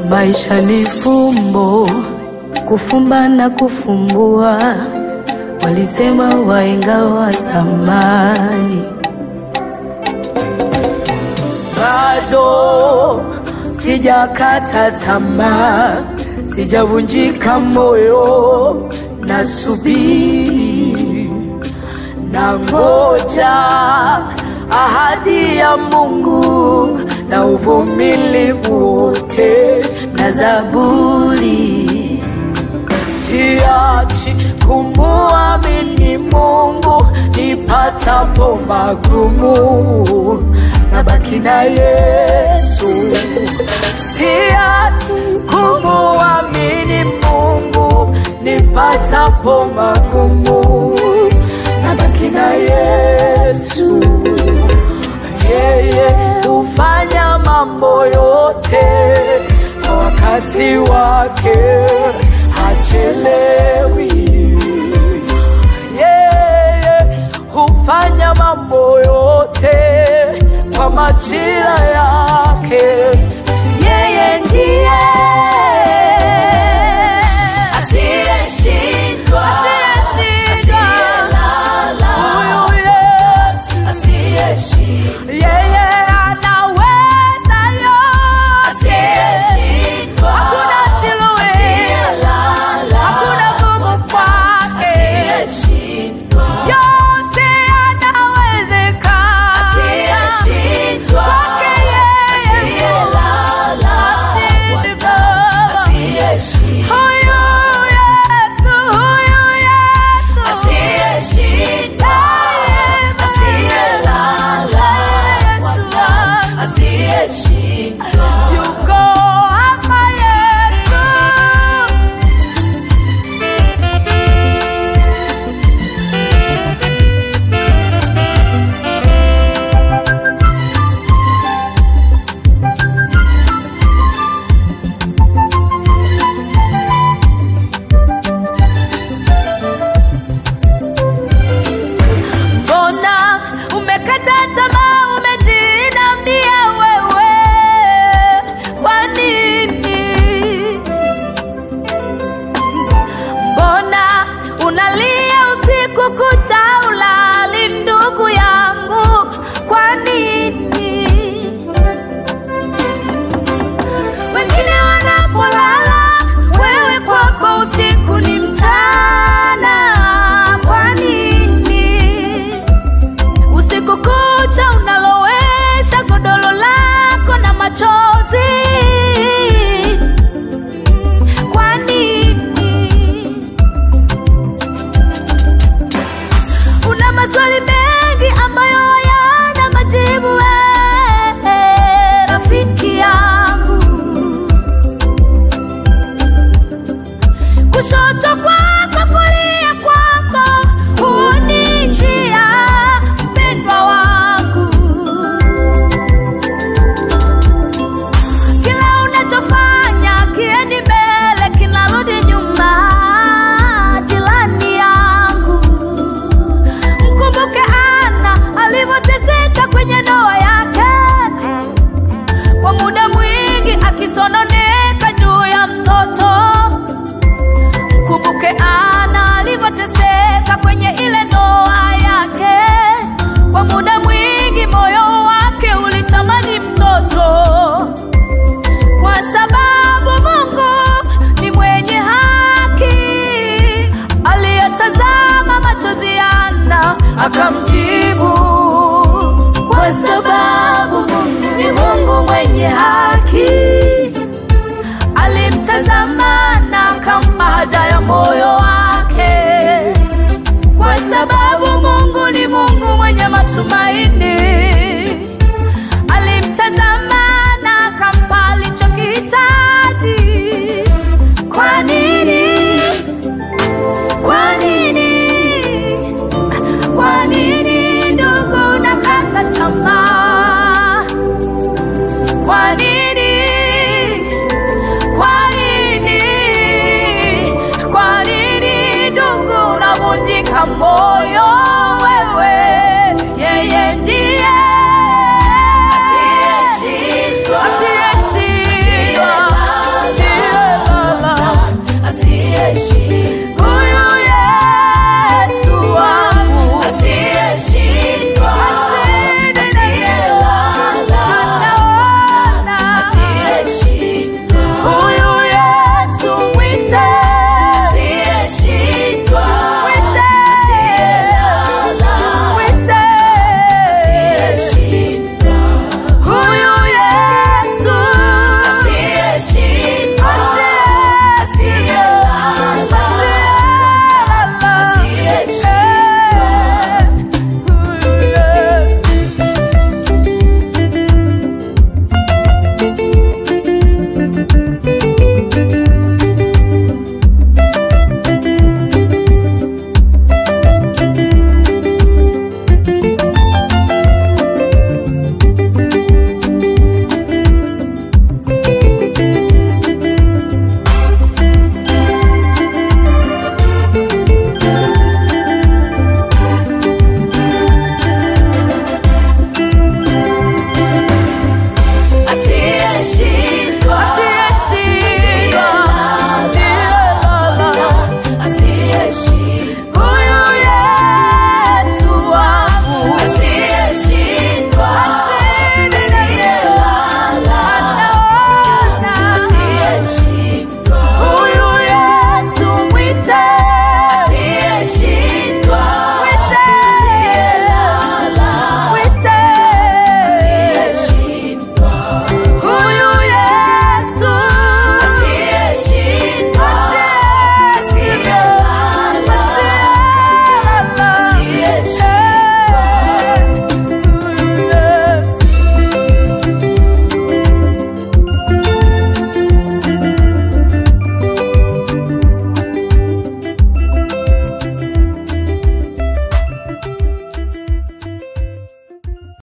Maisha ni fumbo, kufumba na kufumbua, walisema wahenga wa zamani. Bado sijakata tamaa, sijavunjika moyo, nasubiri na ngoja ahadi ya Mungu na uvumilivu wote na zaburi. Siachi kumuamini Mungu nipatapo magumu, nabaki na Yesu. Siachi kumuamini Mungu nipatapo magumu, nabaki na Yesu. Yeye hufanya mambo yote kwa wakati wake, hachelewi. Yeye hufanya mambo yote kwa majira yake. Yeye ndiye Asiyeshindwa, asiyeshindwa, asiyelala, huyu Yesu asiyeshindwa, yeye anaweza yote, asiyeshindwa, hakuna siluwe, asiyelala, hakuna gumu kwake, asiyeshindwa, yote yanawezekana asiyeshindwa, kwake yeye, asiyelala, ashindi Baba. asiyeshindwa, Huyu Yesu, huyu Yesu, asiyeshindwa, asiyelala, Yesu wangu. asiyeshindwa. yuko hapa Yesu. Mbona umekata tamaa, umejinamia wewe? Kwa nini? Mbona unalia usiku kucha, ulali ndugu yangu? Kwa nini? Wengine wanapolala, wewe kwako usiku ni mchana. Kwa nini? Usiku kucha unalowesha godolo lako na machozi. Mm, Kwa nini? Una maswali mengi ambayo hayana majibu. wewe, rafiki yangu, kushoto kwako, kulia kwako, huni njia, mpendwa wangu. Kila unachofanya kiendi mbele, kinarudi nyuma, jirani yangu. Mkumbuke Ana alivyoteseka kwenye ndoa yake, kwa muda mwingi akisononeka juu ya mtoto. Mkumbuke Ana alivyoteseka kwenye ile ndoa yake, kwa muda mwingi moyo wake ulitamani mtoto kwa sababu Mungu ni mwenye haki, aliyetazama machozi ya Ana akamjibu. Kwa sababu Mungu ni Mungu mwenye haki, alimtazama na akampa haja ya moyo wake. Kwa sababu Mungu ni Mungu mwenye matumaini alimtazama na akampa alichokihitaji. Kwa nini? Kwa nini? Kwa nini ndugu unakata tamaa? Kwa nini? Kwa nini? Kwa nini ndugu unavunjika moyo?